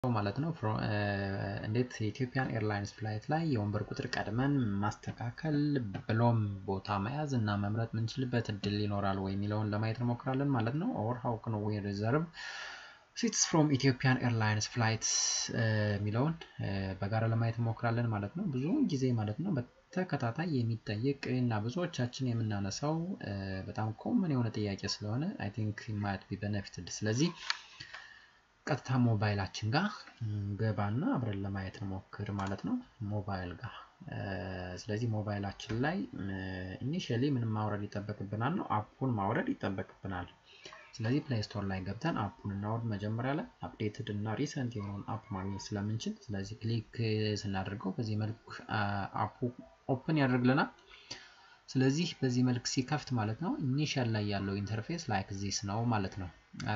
ማለት ነው እንዴት የኢትዮጵያን ኤርላይንስ ፍላይት ላይ የወንበር ቁጥር ቀድመን ማስተካከል ብሎም ቦታ መያዝ እና መምረጥ የምንችልበት እድል ይኖራል ወይ የሚለውን ለማየት እንሞክራለን ማለት ነው። ኦር ሀው ክን ዊ ሪዘርቭ ሲትስ ፍሮም ኢትዮጵያን ኤርላይንስ ፍላይት የሚለውን በጋራ ለማየት እንሞክራለን ማለት ነው። ብዙውን ጊዜ ማለት ነው በተከታታይ የሚጠየቅ እና ብዙዎቻችን የምናነሳው በጣም ኮመን የሆነ ጥያቄ ስለሆነ አይ ቲንክ ማየት ቢ ቤኔፊትድ ስለዚህ ቀጥታ ሞባይላችን ጋር ገባና አብረን ለማየት እንሞክር ማለት ነው። ሞባይል ጋር ስለዚህ ሞባይላችን ላይ ኢኒሺያሊ ምንም ማውረድ ይጠበቅብናል ነው አፑን ማውረድ ይጠበቅብናል። ስለዚህ ፕሌይ ስቶር ላይ ገብተን አፑን እናወርድ። መጀመሪያ ላይ አፕዴትድ እና ሪሰንት የሆነውን አፕ ማግኘት ስለምንችል ስለዚህ ክሊክ ስናደርገው በዚህ መልክ አፑ ኦፕን ያደርግልናል። ስለዚህ በዚህ መልክ ሲከፍት ማለት ነው ኢኒሺያል ላይ ያለው ኢንተርፌስ ላይክ ዚስ ነው ማለት ነው።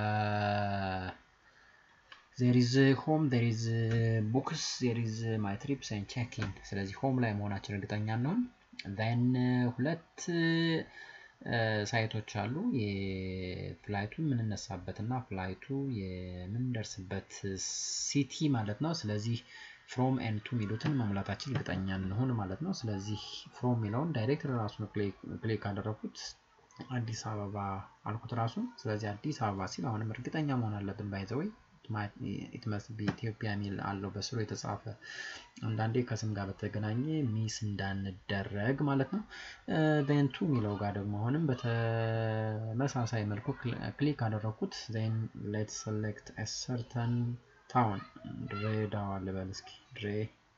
ዜር ኢዝ ሆም ዜር ኢዝ ቡክስ ዜር ኢዝ ማይ ትሪፕስ ኤንድ ቼኪን። ስለዚህ ሆም ላይ መሆናችን እርግጠኛ እንሆን። ዜን ሁለት ሳይቶች አሉ የፍላይቱ የምንነሳበት እና ፍላይቱ የምንደርስበት ሲቲ ማለት ነው። ስለዚህ ፍሮም ኤንድ ቱ የሚሉትን መሙላታችን እርግጠኛ እንሆን ማለት ነው። ስለዚህ ፍሮም የሚለውን ዳይሬክት ራሱን ክሊክ ካደረኩት አዲስ አበባ አልኩት ራሱን። ስለዚህ አዲስ አበባ ሲል አሁንም እርግጠኛ መሆን አለብን ባይዘወይ ኢትመስ ኢትዮጵያ የሚል አለው በስሩ የተጻፈ አንዳንዴ ከስም ጋር በተገናኘ ሚስ እንዳንደረግ ማለት ነው። ዜን ቱ የሚለው ጋር ደግሞ አሁንም በተመሳሳይ መልኩ ክሊክ አደረኩት። ዜን ሌት ሰሌክት ሰርተን ታውን ድሬዳዋ ልበል እስኪ ድሬ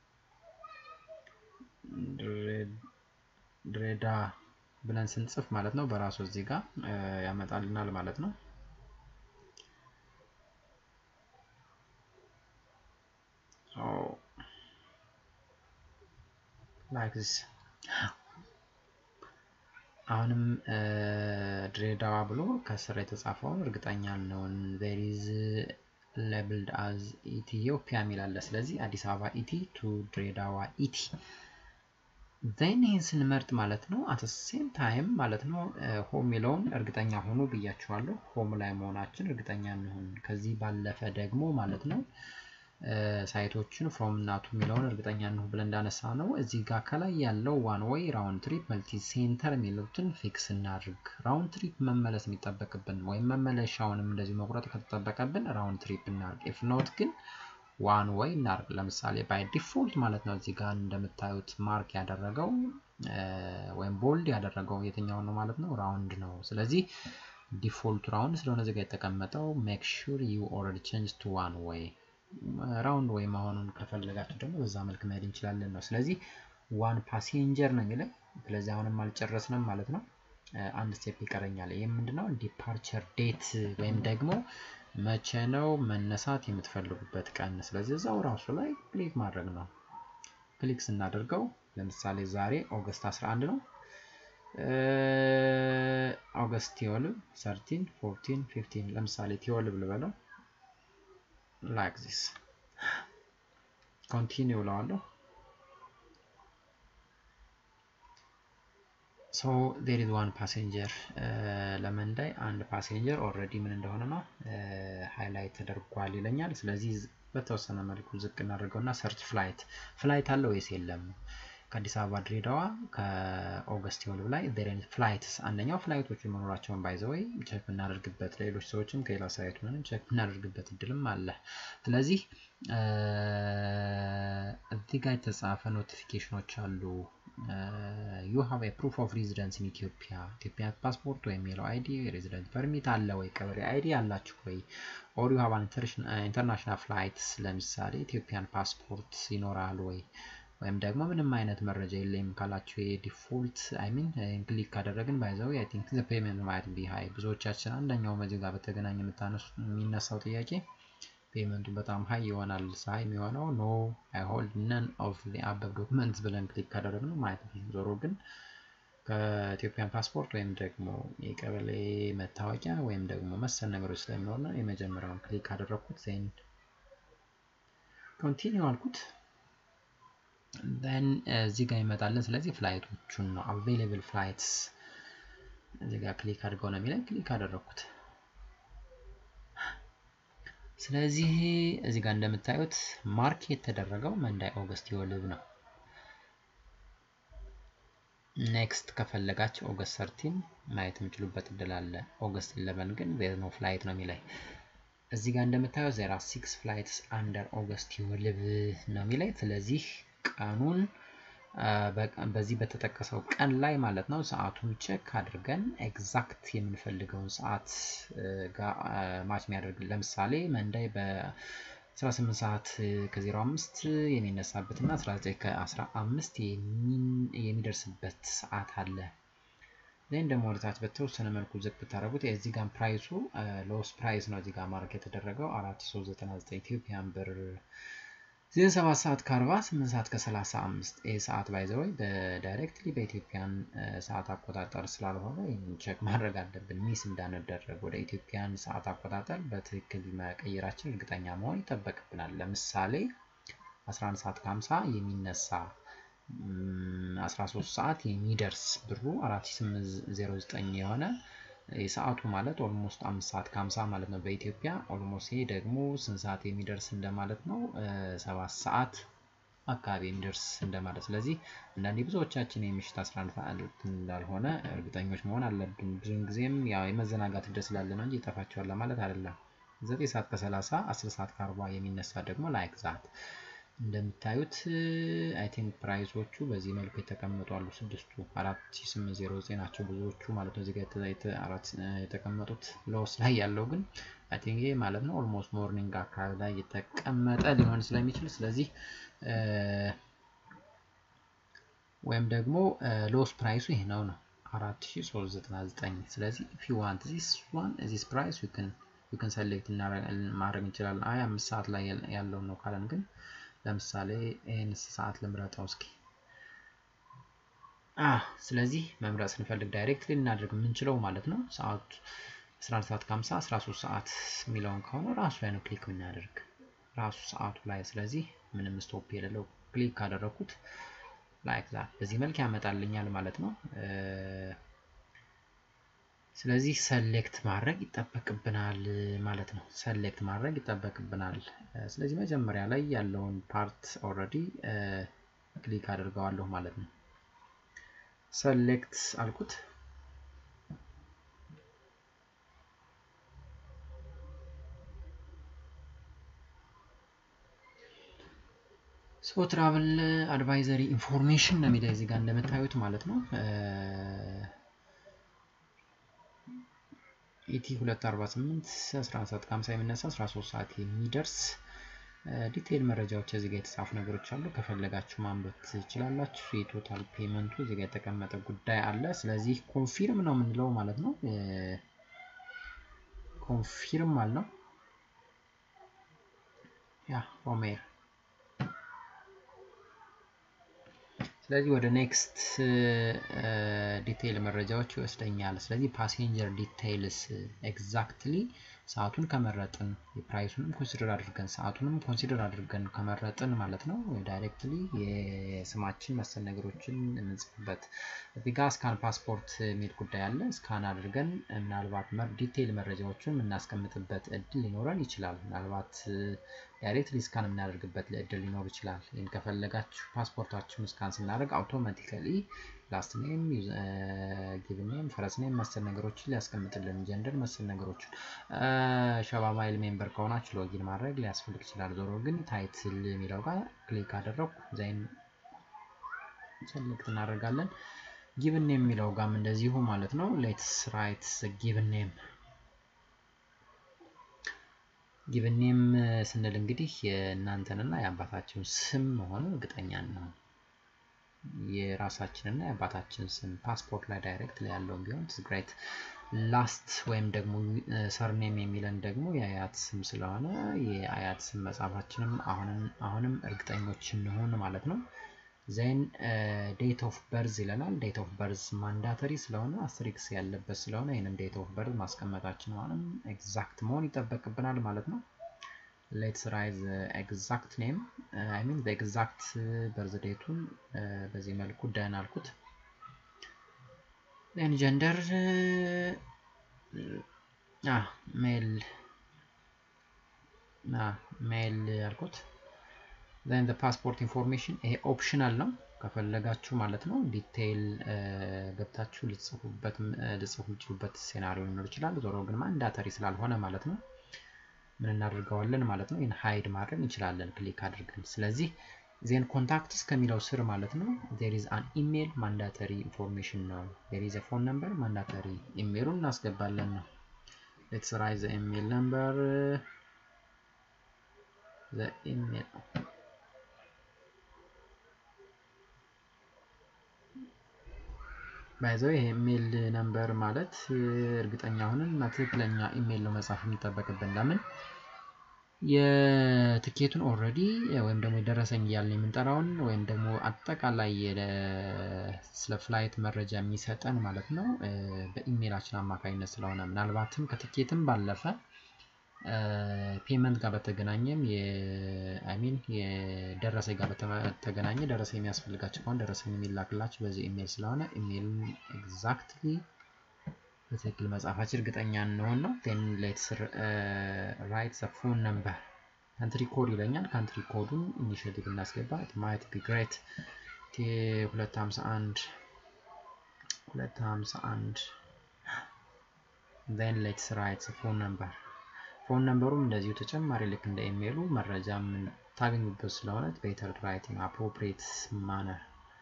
ድሬዳ ብለን ስንጽፍ ማለት ነው በራሱ እዚህ ጋር ያመጣልናል ማለት ነው። ላይክ ዚስ አሁንም ድሬዳዋ ብሎ ከስር የተጻፈውን እርግጠኛ ነውን ዜር ኢዝ ሌብልድ አዝ ኢትዮጵያ የሚል አለ። ስለዚህ አዲስ አበባ ኢቲ ቱ ድሬዳዋ ኢቲ ዜን ይህን ስንመርጥ ማለት ነው አት ሴም ታይም ማለት ነው ሆም የሚለውን እርግጠኛ ሆኑ ብያችኋለሁ። ሆም ላይ መሆናችን እርግጠኛ እንሆን። ከዚህ ባለፈ ደግሞ ማለት ነው ሳይቶችን ፍሮም እናቱ የሚለውን እርግጠኛ እንሁ ብለን እንዳነሳ ነው እዚህ ጋር ከላይ ያለው ዋን ወይ ራውንድ ትሪፕ መልቲ ሴንተር የሚሉትን ፊክስ እናድርግ። ራውንድ ትሪፕ መመለስ የሚጠበቅብን ወይም መመለሻውንም እንደዚህ መቁረጥ ከተጠበቀብን ራውንድ ትሪፕ እናድርግ። ኢፍ ኖት ግን ዋን ወይ እናድርግ። ለምሳሌ ባይ ዲፎልት ማለት ነው እዚህ ጋር እንደምታዩት ማርክ ያደረገው ወይም ቦልድ ያደረገው የትኛውን ነው ማለት ነው ራውንድ ነው። ስለዚህ ዲፎልቱ ራውንድ ስለሆነ እዚህ ጋር የተቀመጠው ሜክ ሹር ዩ ኦልሬዲ ቼንጅ ቱ ዋን ወይ ራውንድ ወይ መሆኑን ከፈለጋችሁ ደግሞ በዛ መልክ መሄድ እንችላለን ነው። ስለዚህ ዋን ፓሴንጀር ነው የሚለው። ስለዚህ አሁንም አልጨረስንም ማለት ነው። አንድ ስቴፕ ይቀረኛል። ይህም ምንድነው ዲፓርቸር ዴት ወይም ደግሞ መቼ ነው መነሳት የምትፈልጉበት ቀን። ስለዚህ እዛው ራሱ ላይ ክሊክ ማድረግ ነው። ክሊክ ስናደርገው ለምሳሌ ዛሬ ኦገስት 11 ነው። ኦገስት ቲወልቭ፣ ሰርቲን፣ ፎርቲን፣ ፊፍቲን ለምሳሌ ቲወልቭ ልበለው ላይክ ዚስ ኮንቲኒው እለዋለሁ። ሶ ዜር ኢዝ ዋን ፓሴንጀር ለመንዳይ አንድ ፓሴንጀር ኦልሬዲ ምን እንደሆነ ነው ሃይላይት ተደርጓል ይለኛል። ስለዚህ በተወሰነ መልኩ ዝቅ እናደርገውና ሰርች ፍላይት ፍላይት አለ ወይስ የለም? ከአዲስ አበባ ድሬዳዋ ከኦገስት ወልቭ ላይ ዜሬን ፍላይትስ አንደኛው ፍላይቶቹ መኖራቸውን ባይዘወይ ቼክ የምናደርግበት ሌሎች ሰዎችም ከሌላ ሳይት ሆነን ቼክ የምናደርግበት እድልም አለ። ስለዚህ እዚህ ጋር የተጻፈ ኖቲፊኬሽኖች አሉ። ዩ ሃቭ ኤ ፕሩፍ ኦፍ ሬዚደንስ ኢን ኢትዮጵያ ኢትዮጵያ ፓስፖርት ወይም የለው አይዲ ሬዚደንት ፐርሚት አለ ወይ? ቀበሌ አይዲ አላችሁ ወይ? ኦር ዩ ሃቭ ኢንተርናሽናል ፍላይትስ ለምሳሌ ኢትዮጵያን ፓስፖርት ይኖራል ወይ? ወይም ደግሞ ምንም አይነት መረጃ የለም ካላችሁ የዲፎልት አይ ሚን ክሊክ ካደረግን ባይዘው አይ ቲንክ ዘ ፔመንት ማይት ቢ ሃይ ብዙዎቻችን አንደኛው በዚህ ጋር በተገናኘ የምታነሱ የሚነሳው ጥያቄ ፔመንቱ በጣም ሀይ ይሆናል። ሳይ የሚሆነው ኖ አይ ሆልድ ነን ኦፍ ዚ አበብ ዶክመንትስ ብለን ክሊክ ካደረግነው ማለት ነው። ዞሮ ግን ከኢትዮጵያን ፓስፖርት ወይም ደግሞ የቀበሌ መታወቂያ ወይም ደግሞ መሰል ነገሮች ስለሚኖር ነው የመጀመሪያውን ክሊክ ካደረግኩት ዜን ኮንቲኒው አልኩት። ን እዚህ ጋር ይመጣልን። ስለዚህ ፍላይቶቹን ነው አቬይላብል ፍላይትስ እዚህ ጋር ክሊክ አድርገው ነው የሚለን። ክሊክ አደረግኩት። ስለዚህ እዚህ ጋር እንደምታዩት ማርክ የተደረገው መንዳይ ኦገስት የወልብ ነው። ኔክስት ከፈለጋችሁ ኦገስት ሰርቲን ማየት የምችሉበት እድል አለ። ኦገስት ኢለቨን ግን ዜር ኖ ፍላይት ነው የሚለኝ። እዚህ ጋር እንደምታየው ዜር አር ሲክስ ፍላይትስ አንደር ኦገስት የወልብ ነው የሚለኝ። ስለዚህ ቀኑን በዚህ በተጠቀሰው ቀን ላይ ማለት ነው ሰዓቱን ቼክ አድርገን ኤግዛክት የምንፈልገውን ሰዓት ጋር ማች የሚያደርግ ለምሳሌ መንዳይ በ18 ሰዓት ከ05 የሚነሳበት እና 19 ከ15 የሚደርስበት ሰዓት አለ። ዜን ደግሞ ወደታች በተወሰነ መልኩ ዝቅ ብታደረጉት የዚህ ጋር ፕራይሱ ሎስ ፕራይስ ነው እዚህ ጋር ማርክ የተደረገው 4399 ኢትዮጵያን ብር ዜን 7 ሰዓት ከ40 8 ሰዓት ከ35 ይህ ሰዓት ባይዘወይ በዳይሬክትሊ በኢትዮጵያን ሰዓት አቆጣጠር ስላልሆነ ይህን ቼክ ማድረግ አለብን፣ ሚስ እንዳንደረግ። ወደ ኢትዮጵያን ሰዓት አቆጣጠር በትክክል መቀየራችን እርግጠኛ መሆን ይጠበቅብናል። ለምሳሌ 11 ሰዓት ከ50 የሚነሳ 13 ሰዓት የሚደርስ ብሩ 4809 የሆነ የሰዓቱ ማለት ኦልሞስት አምስት ሰዓት ከሀምሳ ማለት ነው በኢትዮጵያ ኦልሞስት ይሄ ደግሞ ስንት ሰዓት የሚደርስ እንደማለት ነው ሰባት ሰዓት አካባቢ የሚደርስ እንደማለት ስለዚህ አንዳንዴ ብዙዎቻችን የምሽት 11 ሰዓት እንዳልሆነ እርግጠኞች መሆን አለብን ብዙውን ጊዜም ያው የመዘናጋት እድል ስላለ ነው እንጂ ይጠፋቸዋል ማለት አይደለም 9 ሰዓት ከ30 10 ሰዓት ከ40 የሚነሳ ደግሞ ላይክ ዛት እንደምታዩት አይ ቲንክ ፕራይሶቹ በዚህ መልኩ የተቀመጡ አሉ። ስድስቱ 4809 ናቸው ብዙዎቹ ማለት ነው። እዚጋ የተቀመጡት ሎስ ላይ ያለው ግን አይ ቲንክ ይሄ ማለት ነው ኦልሞስት ሞርኒንግ አካባቢ ላይ የተቀመጠ ሊሆን ስለሚችል ስለዚህ ወይም ደግሞ ሎስ ፕራይሱ ይህ ነው ነው 4399 ስለዚህ ኢፍ ዩ ዋንት ዚስ ዋን ዚስ ፕራይስ ዩ ካን ዩ ካን ሰሌክት ማድረግ እንችላለን። አይ አምስት ሰዓት ላይ ያለው ነው ካለን ግን ለምሳሌ ይህን ሰዓት ልምረጠው እስኪ። ስለዚህ መምረጥ ስንፈልግ ዳይሬክት ልናደርግ የምንችለው ማለት ነው ሰዓቱ 11 ሰዓት ከ50 13 ሰዓት የሚለውን ከሆነ ራሱ ላይ ነው ክሊክ የምናደርግ ራሱ ሰዓቱ ላይ። ስለዚህ ምንም ስቶፕ የሌለው ክሊክ ካደረኩት ላይክ ዛት በዚህ መልክ ያመጣልኛል ማለት ነው። ስለዚህ ሰሌክት ማድረግ ይጠበቅብናል ማለት ነው። ሰሌክት ማድረግ ይጠበቅብናል። ስለዚህ መጀመሪያ ላይ ያለውን ፓርት ኦልሬዲ ክሊክ አድርገዋለሁ ማለት ነው። ሰሌክት አልኩት። ሶ ትራቭል አድቫይዘሪ ኢንፎርሜሽን ነው የሚለው እዚህ ጋር እንደምታዩት ማለት ነው። ኢቲ 248 11 ሰዓት ከ50 የሚነሳ 13 ሰዓት የሚደርስ ዲቴይል መረጃዎች እዚህ ጋር የተጻፉ ነገሮች አሉ። ከፈለጋችሁ ማንበብ ትችላላችሁ። የቶታል ፔመንቱ እዚህ ጋር የተቀመጠ ጉዳይ አለ። ስለዚህ ኮንፊርም ነው የምንለው ማለት ነው። ኮንፊርም አልነው ያ ሮሜር ስለዚህ ወደ ኔክስት ዲቴይል መረጃዎች ይወስደኛል። ስለዚህ ፓሴንጀር ዲቴይልስ ኤግዛክትሊ ሰዓቱን ከመረጥን የፕራይሱንም ኮንሲደር አድርገን ሰዓቱንም ኮንሲደር አድርገን ከመረጥን ማለት ነው ዳይሬክትሊ የስማችን መሰል ነገሮችን የምንጽፍበት እዚህ ጋር ስካን ፓስፖርት የሚል ጉዳይ አለ። ስካን አድርገን ምናልባት ዲቴይል መረጃዎችን የምናስቀምጥበት እድል ሊኖረን ይችላል። ምናልባት ዳይሬክትሊ ስካን የምናደርግበት እድል ሊኖር ይችላል። ይህን ከፈለጋችሁ ፓስፖርታችሁን ስካን ስናደርግ አውቶማቲካሊ ላስት ኔም፣ ጊቭ ኔም፣ ፈረስ ኔም መሰል ነገሮችን ሊያስቀምጥልን ጀንደር መሰል ነገሮችን ሸባ ማይል ሜምበር ከሆናችሁ ሎጊን ማድረግ ሊያስፈልግ ይችላል። ዞሮ ግን ታይትል የሚለው ጋር ክሊክ አደረኩ ዛይን ሰሌክት እናደርጋለን። ጊቭን ኔም የሚለው ጋም እንደዚሁ ማለት ነው። ሌትስ ራይት ጊቭን ኔም ጊቭን ኔም ስንል እንግዲህ የእናንተንና የአባታችሁን ስም መሆኑ እርግጠኛ ነው። የራሳችንና የአባታችን ስም ፓስፖርት ላይ ዳይሬክት ላይ ያለውን ቢሆን ትግራይት ላስት ወይም ደግሞ ሰርኔም የሚለን ደግሞ የአያት ስም ስለሆነ የአያት ስም መጻፋችንም አሁንም እርግጠኞች እንሆን ማለት ነው። ዜን ዴት ኦፍ በርዝ ይለናል። ዴት ኦፍ በርዝ ማንዳተሪ ስለሆነ አስትሪክስ ያለበት ስለሆነ ይህንም ዴት ኦፍ በርዝ ማስቀመጣችን አሁንም ኤግዛክት መሆን ይጠበቅብናል ማለት ነው። ሌትስ ራይዝ ኤግዛክት ኔም አይ ሚን ኤግዛክት በርዝ ዴቱን በዚህ መልኩ ደን አልኩት። ዜን ጀንደር ሜል ሜል ያልኩት ዘን ፓስፖርት ኢንፎርሜሽን ይሄ ኦፕሽናል ነው ከፈለጋችሁ ማለት ነው ዲቴይል ገብታችሁ ልጽፉበት ልጽፉ ልችሉበት ሴናሪዮ ሊኖር ይችላል ዞሮ ግን ማንዳተሪ ስላልሆነ ማለት ነው ምን እናደርገዋለን ማለት ነው ይህን ሃይድ ማድረግ እንችላለን ክሊክ አድርገን ስለዚህ ዜን ኮንታክትስ ከሚለው ስር ማለት ነው ዜር ኢዝ አን ኢሜል ማንዳተሪ ኢንፎርሜሽን ነው ዜር ኢዝ ፎን ነምበር ማንዳተሪ ኢሜሉን እናስገባለን ነው ሌትስ ራይት ዘ ኢሜል ነምበር ዘ ኢሜል ባይዘው ይሄ ኢሜል ነምበር ማለት እርግጠኛ ሆነን እና ትክክለኛ ኢሜል ነው መጻፍ የሚጠበቅብን ለምን የትኬቱን ኦልሬዲ ወይም ደግሞ የደረሰኝ እያልን የምንጠራውን ወይም ደግሞ አጠቃላይ ስለ ፍላይት መረጃ የሚሰጠን ማለት ነው በኢሜይላችን አማካኝነት ስለሆነ ምናልባትም ከትኬትም ባለፈ ፔመንት ጋር በተገናኘም አይሚን የደረሰኝ ጋር በተገናኘ ደረሰኝ የሚያስፈልጋቸው ከሆነ ደረሰኝ የሚላክላቸው በዚህ ኢሜይል ስለሆነ ኢሜይሉን ኤግዛክትሊ በትክክል መጻፋችን እርግጠኛ እንሆን ነው ን ሌትስ ራይት ዘ ፎን ነምበር ካንትሪ ኮድ ይለኛል ካንትሪ ኮዱን ኢኒሽቲቭ እናስገባ ማየት ቢ ግሬት 251 251 ን ሌትስ ራይት ዘ ፎን ነምበር ፎን ነምበሩም እንደዚሁ ተጨማሪ ልክ እንደ ኢሜይሉ መረጃ የምታገኙበት ስለሆነ ቤተር ራይቲንግ አፕሮፕሪየት ማነር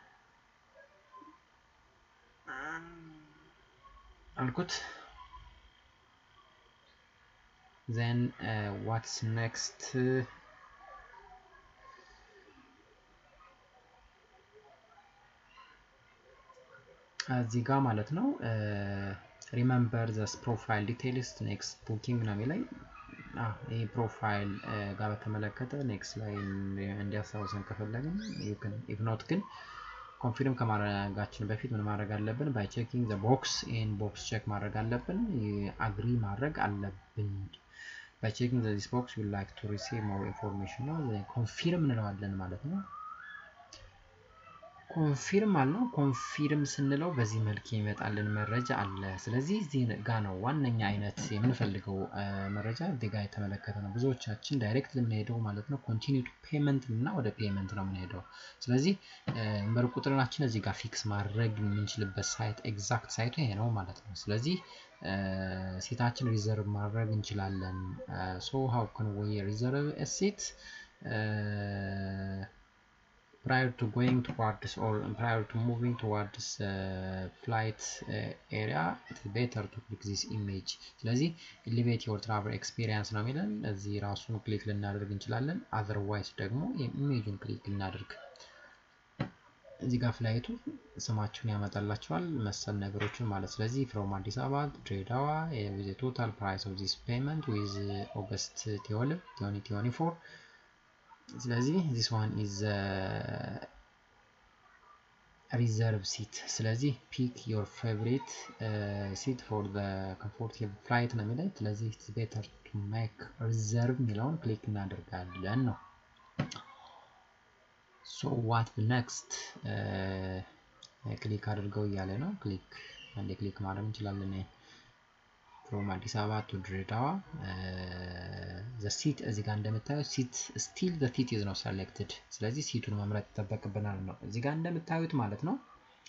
አልኩት then uh, what's next እዚህ ጋር ማለት ነው ሪመምበር ዘስ ፕሮፋይል ዲቴይልስ ኔክስት ቡኪንግ ነው የሚለኝ ይህ ፕሮፋይል ጋር በተመለከተ ኔክስት ላይ እንዲያስታውሰን ከፈለግን ኢፍኖት ግን ኮንፊርም ከማድረጋችን በፊት ምን ማድረግ አለብን? ባይ ቼኪንግ ዘ ቦክስ ይህን ቦክስ ቼክ ማድረግ አለብን። አግሪ ማድረግ አለብን። ባይ ቼኪንግ ዚስ ቦክስ ዩ ላይክ ቱ ሪሲቭ ሞር ኢንፎርሜሽን ነው። ኮንፊርም እንለዋለን ማለት ነው። ኮንፊርም አልነው። ኮንፊርም ስንለው በዚህ መልክ የሚመጣልን መረጃ አለ። ስለዚህ እዚህ ጋ ነው ዋነኛ አይነት የምንፈልገው መረጃ እዚህ ጋ የተመለከተ ነው። ብዙዎቻችን ዳይሬክት የምንሄደው ማለት ነው ኮንቲኒ ቱ ፔመንት እና ወደ ፔመንት ነው የምንሄደው። ስለዚህ ነምበር ቁጥራችን እዚህ ጋር ፊክስ ማድረግ የምንችልበት ሳይት ኤግዛክት ሳይቱ ይሄ ነው ማለት ነው። ስለዚህ ሴታችን ሪዘርቭ ማድረግ እንችላለን። ሶ ሃው ካን ዊ ሪዘርቭ ሴት prior to going towards or prior to moving towards uh, flight uh, area it's better to click this image ስለዚህ elevate your travel experience ነው የሚለን እዚህ ራሱን ክሊክ ልናደርግ እንችላለን otherwise ደግሞ ኢሜጁን ክሊክ ልናደርግ እዚህ ጋር ፍላይቱ ስማችሁን ያመጣላችኋል መሰል ነገሮችን ማለት ስለዚህ ፍሮም አዲስ አበባ ድሬዳዋ with the total price of this payment with August 12 2024 ስለዚህ this one is ሪዘርቭ ሲት ስለዚህ ፒክ ዮር ፌቨሪት ሲት ፎር ኮምፎርቴብል ፍላይት ነው የሚለኝ ስለዚህ ኢትስ ቤተር ቱ ሜክ ሪዘርቭ የሚለውን ክሊክ እናደርጋለን ነው ሶ ዋት ኔክስት ክሊክ አድርገው እያለ ነው ክሊክ አንዴ ክሊክ ማድረግ እንችላለን ፍሮም አዲስ አበባ ቱ ድሬዳዋ ዘ ሲት እዚህ ጋር እንደምታዩት ሲት ስቲል ዘ ሲት ኢዝ ነው ሰሌክትድ ስለዚህ ሲቱን መምረጥ ይጠበቅብናል ነው እዚህ ጋር እንደምታዩት ማለት ነው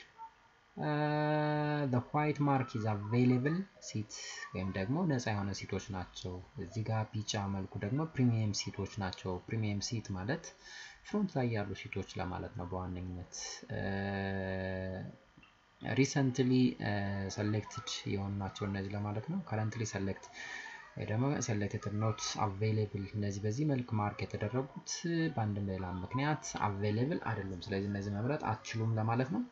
the white mark is available ሲት ወይም ደግሞ ነፃ የሆነ ሲቶች ናቸው እዚህ ጋር ቢጫ መልኩ ደግሞ ፕሪሚየም ሲቶች ናቸው ፕሪሚየም ሲት ማለት ፍሮንት ላይ ያሉ ሲቶች ለማለት ነው በዋነኝነት ሪሰንትሊ ሰሌክትድ የሆኑ ናቸው እነዚህ ለማለት ነው ከረንትሊ ሰሌክት ወይ ደግሞ ሰሌክትድ ኖት አቬይሌብል እነዚህ በዚህ መልክ ማርክ የተደረጉት በአንድም ሌላ ምክንያት አቬይሌብል አይደሉም ስለዚህ እነዚህ መምረጥ አትችሉም ለማለት ነው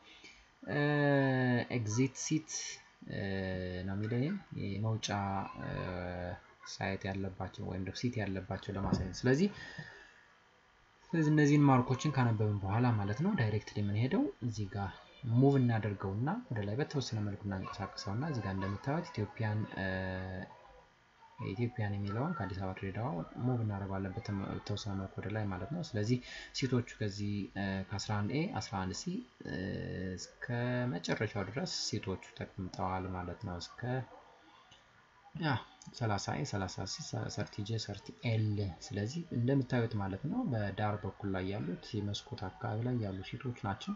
ኤግዚት ሲት ነው የሚለው መውጫ ሳይት ያለባቸው ወይም ደግሞ ሲት ያለባቸው ለማሳየት ስለዚህ ስለዚህ እነዚህን ማርኮችን ካነበብን በኋላ ማለት ነው ዳይሬክትሊ የምንሄደው እዚህ ጋር ሙቭ እናደርገውና ወደ ላይ በተወሰነ መልኩ እናንቀሳቀሰውና እዚህ ጋር እንደምታዩት ኢትዮጵያን ኢትዮጵያን የሚለውን ከአዲስ አበባ ድሬዳዋ ሙቭ እናደርገዋለን በተወሰነ መልኩ ወደ ላይ ማለት ነው። ስለዚህ ሲቶቹ ከዚህ ከ11 ኤ 11 ሲ እስከ መጨረሻው ድረስ ሲቶቹ ተቀምጠዋል ማለት ነው። እስከ ያ 30 ኤ 30 ሲ 30 ጄ 30 ኤል ስለዚህ እንደምታዩት ማለት ነው በዳር በኩል ላይ ያሉት የመስኮት አካባቢ ላይ ያሉ ሴቶች ናቸው።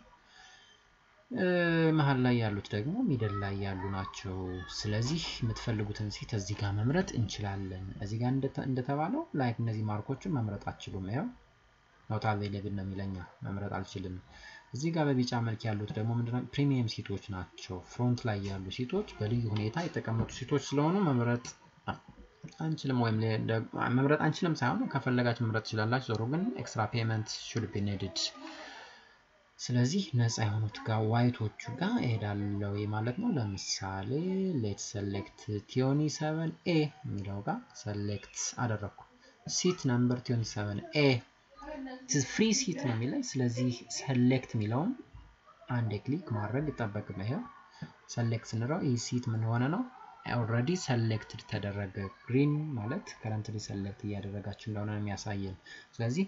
መሀል ላይ ያሉት ደግሞ ሚደል ላይ ያሉ ናቸው። ስለዚህ የምትፈልጉትን ሴት እዚህ ጋር መምረጥ እንችላለን። እዚህ ጋር እንደተባለው ላይክ እነዚህ ማርኮችን መምረጥ አትችሉም። ያው ኖት አቬይለብል ነው የሚለኛ መምረጥ አልችልም። እዚህ ጋር በቢጫ መልክ ያሉት ደግሞ ምንድነው ፕሪሚየም ሴቶች ናቸው። ፍሮንት ላይ ያሉ ሴቶች በልዩ ሁኔታ የተቀመጡ ሴቶች ስለሆኑ መምረጥ አንችልም ወይም መምረጥ አንችልም ሳይሆን ከፈለጋችሁ መምረጥ ትችላላችሁ። ዞሮ ግን ኤክስትራ ፔመንት ሹድ ቢ ኔድድ ስለዚህ ነፃ የሆኑት ጋር ዋይቶቹ ጋር እሄዳለሁ ማለት ነው። ለምሳሌ ሌት ሰሌክት ቲዮኒ ሰቨን ኤ የሚለው ጋር ሰሌክት አደረግኩ። ሲት ነምበር ቲዮኒ ሰቨን ኤ ፍሪ ሲት ነው የሚለኝ። ስለዚህ ሰሌክት የሚለውን አንድ ክሊክ ማድረግ ይጠበቅብን። ይኸው ሰሌክት ስንለው ይህ ሲት ምን ሆነ ነው ኦልሬዲ ሰሌክትድ ተደረገ። ግሪን ማለት ከረንትሊ ሰሌክት እያደረጋችሁ እንደሆነ ነው የሚያሳየን። ስለዚህ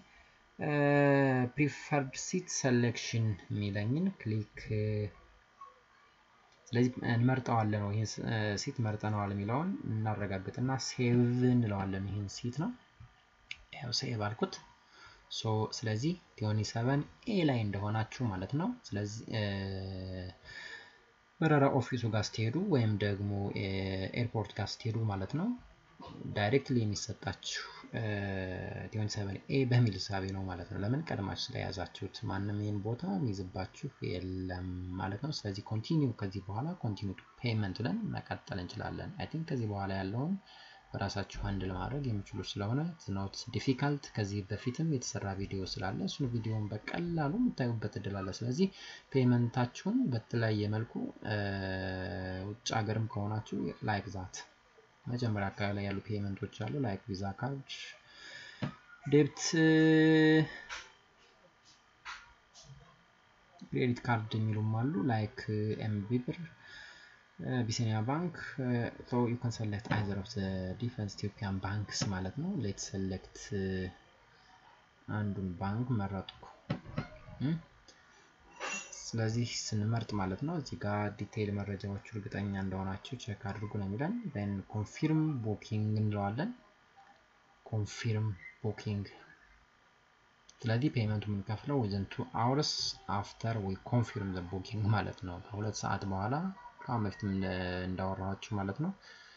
ፕሪፈርድ ሲት ሰሌክሽን የሚለኝን ክሊክ ስለዚህ እንመርጠዋለን ነው ይህን ሲት መርጠነዋል የሚለውን እናረጋግጥና ሴቭ እንለዋለን። ይህን ሲት ነው ያው ሴቭ አልኩት። ሶ ስለዚህ ቲዮኒ ሰቨን ኤ ላይ እንደሆናችሁ ማለት ነው። ስለዚህ በረራ ኦፊሱ ጋር ስትሄዱ ወይም ደግሞ ኤርፖርት ጋር ስትሄዱ ማለት ነው ዳይሬክትሊ የሚሰጣችሁ ቲዮኒ ሰቨን ኤ በሚል ሳቢ ነው ማለት ነው። ለምን ቀድማችሁ ስለያዛችሁት ማንም ይህን ቦታ የሚይዝባችሁ የለም ማለት ነው። ስለዚህ ኮንቲኒው ከዚህ በኋላ ኮንቲኒው ቱ ፔመንት ብለን መቀጠል እንችላለን። አይ ቲንክ ከዚህ በኋላ ያለውን በራሳችሁ አንድ ለማድረግ የሚችሉ ስለሆነ ኖት ዲፊካልት። ከዚህ በፊትም የተሰራ ቪዲዮ ስላለ እሱን ቪዲዮን በቀላሉ የምታዩበት እድል አለ። ስለዚህ ፔመንታችሁን በተለያየ መልኩ ውጭ ሀገርም ከሆናችሁ ላይክ ዛት መጀመሪያ አካባቢ ላይ ያሉ ፔመንቶች አሉ ላይክ ቪዛ ካርድ፣ ዴብት፣ ክሬዲት ካርድ የሚሉም አሉ ላይክ ኤምቢ ብር፣ ቢሲኒያ ባንክ ሶ ዩ ካን ሰሌክት አይዘር ኦፍ ዘ ዲፈረንስ ኢትዮጵያን ባንክስ ማለት ነው። ሌት ሰሌክት አንዱን ባንክ መረጥኩ። ስለዚህ ስንመርጥ ማለት ነው እዚህ ጋር ዲቴይል መረጃዎቹ እርግጠኛ እንደሆናችሁ ቼክ አድርጉ ነው የሚለን። ን ኮንፊርም ቡኪንግ እንለዋለን። ኮንፊርም ቡኪንግ። ስለዚህ ፔመንቱ የምንከፍለው ዊዝን ቱ አውርስ አፍተር ዊ ኮንፊርም ዘ ቡኪንግ ማለት ነው። ከሁለት ሰዓት በኋላ ከአሁን በፊትም እንዳወራኋችሁ ማለት ነው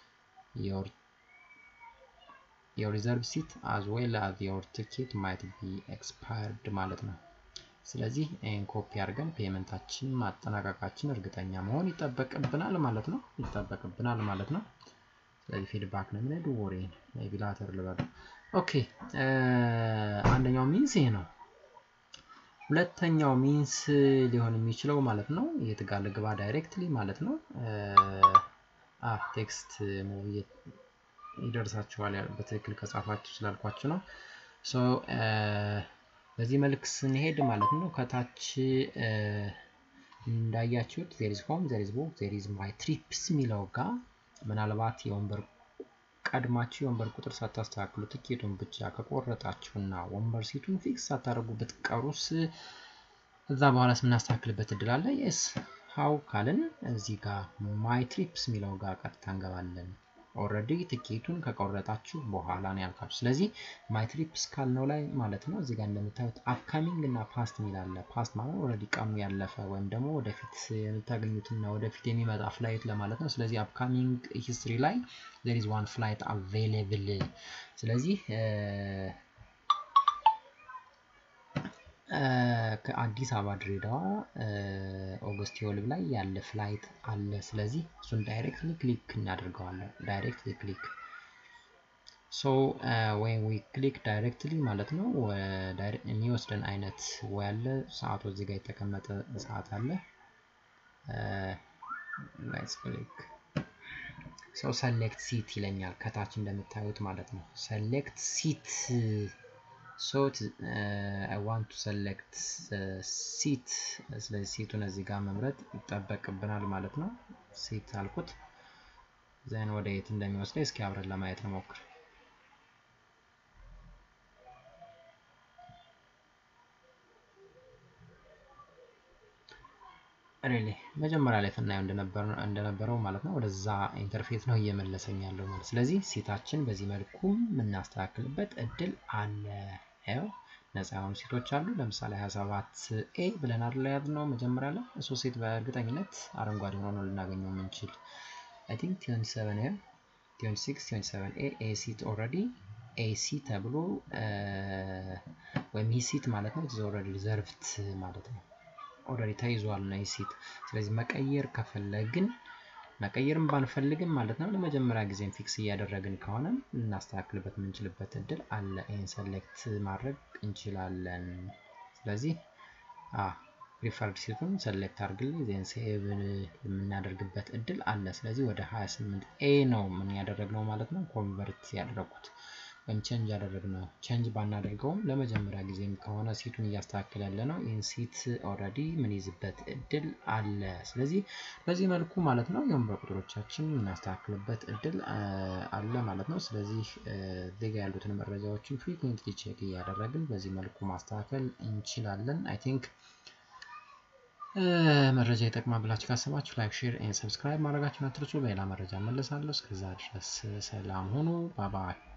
የር ሪዘርቭ ሲት አዝ ዌል አዝ የር ቲኬት ማይት ቢ ኤክስፓየርድ ማለት ነው። ስለዚህ ይህን ኮፒ አድርገን ፔመንታችን ማጠናቀቃችን እርግጠኛ መሆን ይጠበቅብናል ማለት ነው ይጠበቅብናል ማለት ነው። ስለዚህ ፊድባክ ነው የሚለው ወሬ ቢላተር ልበል። ኦኬ አንደኛው ሚንስ ይሄ ነው። ሁለተኛው ሚንስ ሊሆን የሚችለው ማለት ነው የት ጋር ልግባ ዳይሬክትሊ ማለት ነው ቴክስት ሙቪ ይደርሳችኋል በትክክል ከጻፋችሁ ስላልኳችሁ ነው። ሶ በዚህ መልክ ስንሄድ ማለት ነው ከታች እንዳያችሁት ዜሪዝ ሆም ዜሪዝ ቡክ ዜሪዝ ማይ ትሪፕስ የሚለው ጋር ምናልባት የወንበር ቀድማችሁ የወንበር ቁጥር ሳታስተካክሉ ትኬቱን ብቻ ከቆረጣችሁና ወንበር ሲቱን ፊክስ ሳታደርጉ ብትቀሩስ እዛ በኋላ ስምናስተካክልበት እድል አለ። የስ ሀው ካልን እዚህ ጋር ማይ ትሪፕስ የሚለው ጋር ቀጥታ እንገባለን። ኦልሬዲ ትኬቱን ከቆረጣችሁ በኋላ ነው ያልኳችሁ። ስለዚህ ማይ ትሪፕስ ካልነው ላይ ማለት ነው እዚህ ጋር እንደምታዩት አፕካሚንግ እና ፓስት የሚል አለ። ፓስት ማለት ኦልሬዲ ቀኑ ያለፈ ወይም ደግሞ ወደፊት የምታገኙትና ወደፊት የሚመጣ ፍላይት ለማለት ነው። ስለዚህ አፕካሚንግ ሂስትሪ ላይ ዜር ኢዝ ዋን ፍላይት አቬይሌብል። ስለዚህ ከአዲስ አበባ ድሬዳዋ ኦገስት የወልብ ላይ ያለ ፍላይት አለ። ስለዚህ እሱን ዳይሬክትሊ ክሊክ እናደርገዋለን። ዳይሬክትሊ ክሊክ ሶ ወይም ዊ ክሊክ ዳይሬክትሊ ማለት ነው የሚወስደን አይነት ወይ አለ። ሰዓቱ እዚህ ጋር የተቀመጠ ሰዓት አለ። ሌትስ ክሊክ ሶ ሰሌክት ሲት ይለኛል ከታች እንደምታዩት ማለት ነው። ሰሌክት ሲት ሶ አይ ዋንት ቱ ሰሌክት ሲት። ስለዚህ ሲቱን እዚህ ጋር መምረጥ ይጠበቅብናል ማለት ነው። ሲት አልኩት። ዘን ወደ የት እንደሚወስደው እስኪ አብረን ለማየት እንሞክር። ሬሌ መጀመሪያ ላይ ስናየው እንደነበረው ማለት ነው ወደዛ ኢንተርፌስ ነው እየመለሰኝ ያለው ማለት ስለዚህ ሴታችን በዚህ መልኩ የምናስተካክልበት እድል አለ ያው ነፃ የሆኑ ሴቶች አሉ ለምሳሌ 27 ኤ ብለን አይደል ያዝነው መጀመሪያ ላይ እሱ ሴት በእርግጠኝነት አረንጓዴ ሆኖ ነው ልናገኘው የምንችል አይ ቲንክ 27 ኤ 26 27 ኤ ኤ ሲት ኦልሬዲ ኤ ሲ ተብሎ ወይም ሂ ሲት ማለት ነው ኦልሬዲ ሪዘርቭድ ማለት ነው ኦልሬዲ ተይዟል ነው ሲት ስለዚህ መቀየር ከፈለግን መቀየርም ባንፈልግም ማለት ነው ለመጀመሪያ ጊዜም ፊክስ እያደረግን ከሆነ ልናስተካክልበት የምንችልበት እድል አለ ይህን ሰሌክት ማድረግ እንችላለን ስለዚህ ሪፈርድ ሲቱን ሰሌክት አድርግልኝ ዜን ሴቭ የምናደርግበት እድል አለ ስለዚህ ወደ 28 ኤ ነው ምን ያደረግነው ማለት ነው ኮንቨርት ያደረጉት ወይም ቼንጅ ያደረግነው ቼንጅ ባናደርገውም ለመጀመሪያ ጊዜም ከሆነ ሲቱን እያስተካከል ያለ ነው ይህን ሲት ኦልሬዲ ምን ይዝበት እድል አለ ስለዚህ በዚህ መልኩ ማለት ነው የወንበር ቁጥሮቻችን የምናስተካክልበት እድል አለ ማለት ነው ስለዚህ ዜጋ ያሉትን መረጃዎችን ፍሪኩዌንትሊ ቼክ እያደረግን በዚህ መልኩ ማስተካከል እንችላለን አይ ቲንክ መረጃ ይጠቅማ ብላችሁ ካሰባችሁ ላይክ ሼር ኤን ሰብስክራይብ ማድረጋችሁን አትርሱ በሌላ መረጃ መለሳለሁ እስከዛ ድረስ ሰላም ሆኑ ባባይ